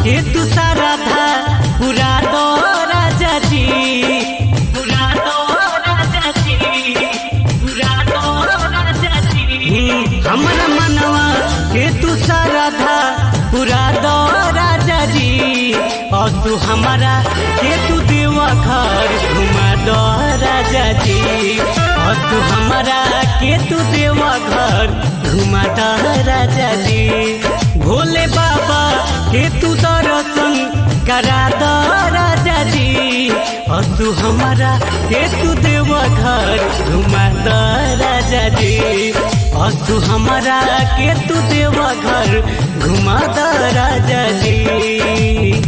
के तू सारा था पूरा दो राजा जी पूरा दो राजा जी पूरा दो राजा जी हमर मनवा के तू सारा था पूरा दो राजा जी और तू हमारा के तू देवा घर घुमा दो राजा जी और तू हमारा के तू देवा घर घुमा दो राजा जी भोले बाबा के तू दर्शन करा दो राजा जी और तू हमारा के तू देवा घर घुमा दो राजा जी और तू हमारा के तू देवा घर घुमा दो राजा जी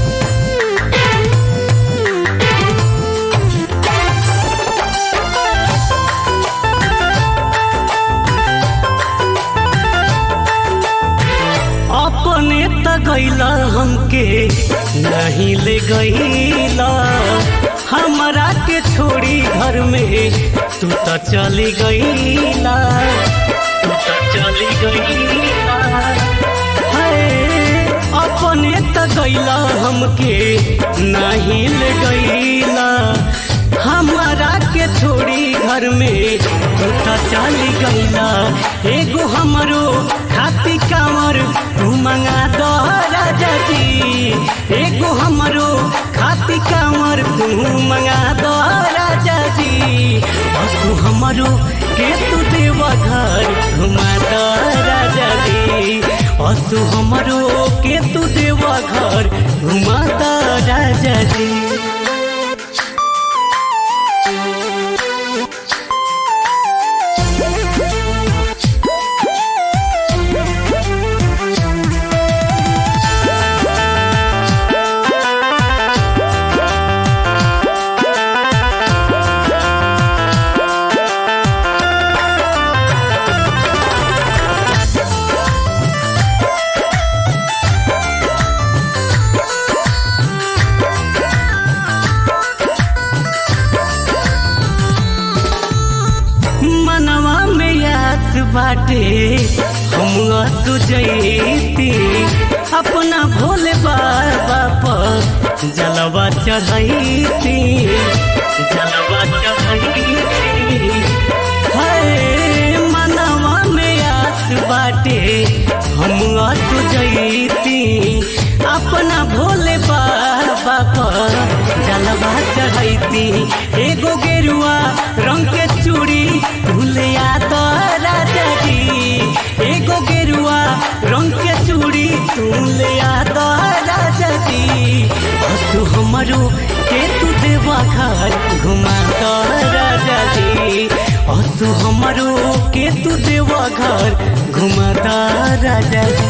अपने त गैला हमके नहीं ले गैला हमरा के छोड़ी घर में तू त चली गैला तू त चली गैला हाय अपने त गैला हमके नहीं ले गैला हमारा के छोड़ी घर में तू त चली गैला एगो हमरो खाती कांवर तू मंगा दो राजा जी एगो हमरो खाती कांवर तू मंगा दो राजा जी और तू हमरो के तू देवा घर घुमा दो राजा जी और तू हमरो के तू देवा घर घुमा दो राजा जी मनवा में याद बाटे हम सुजैती अपना भोले बाबा पर जलवा चढ़ैती जलवा चढ़ैती हाय मनवा में याद बाटे हम सुजैती अपना भोले बाबा पर जलवा चढ़ैती एगो गेरुआ रंग के चूड़ी भूलिया तो राजा जी एगो गेरुआ रंग के चूड़ी भूलिया तो राजा जी और तू हमरो के तू देवा घर घुमा तो राजा जी और तू हमरो के तू देवा घर घुमा तो राजा जी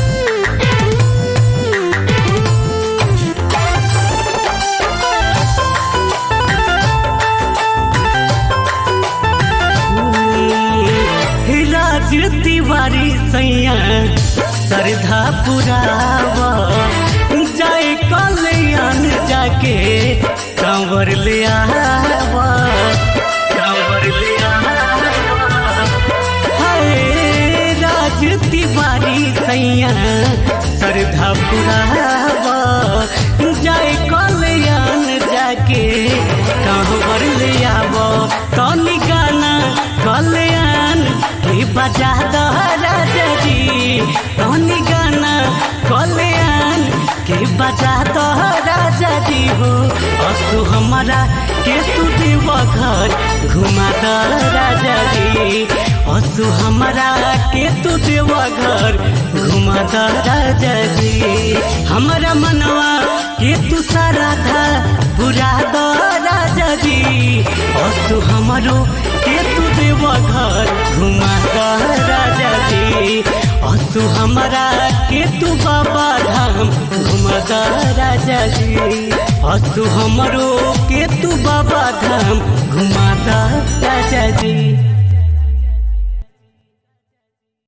राज तिवारी सैया श्रद्धा पुरावा जाए कल्याण जाके कांवर ले आवा कांवर ले आवा हाय राज तिवारी सैया श्रद्धा पुरावा जाए कल्याण जाके कांवर ले आवा तनी गाना कल्याण के बजा दो राजा जी तनी गाना कल्याण के बजा दो राजा जी हो असु हमारा के तू देवा घर घुमा दो राजा जी असु हमारा के तू देवा घर घुमा दो राजा जी हमारा मनवा के तू सारा था बुरा दो राजा जी असु हमारो के तू देवा घर घुमा दो राजा जी असु हमारा के तू बाबा धाम घुमा दो राजा जी असु हमरो के तू बाबा धाम घुमा दो राजा जी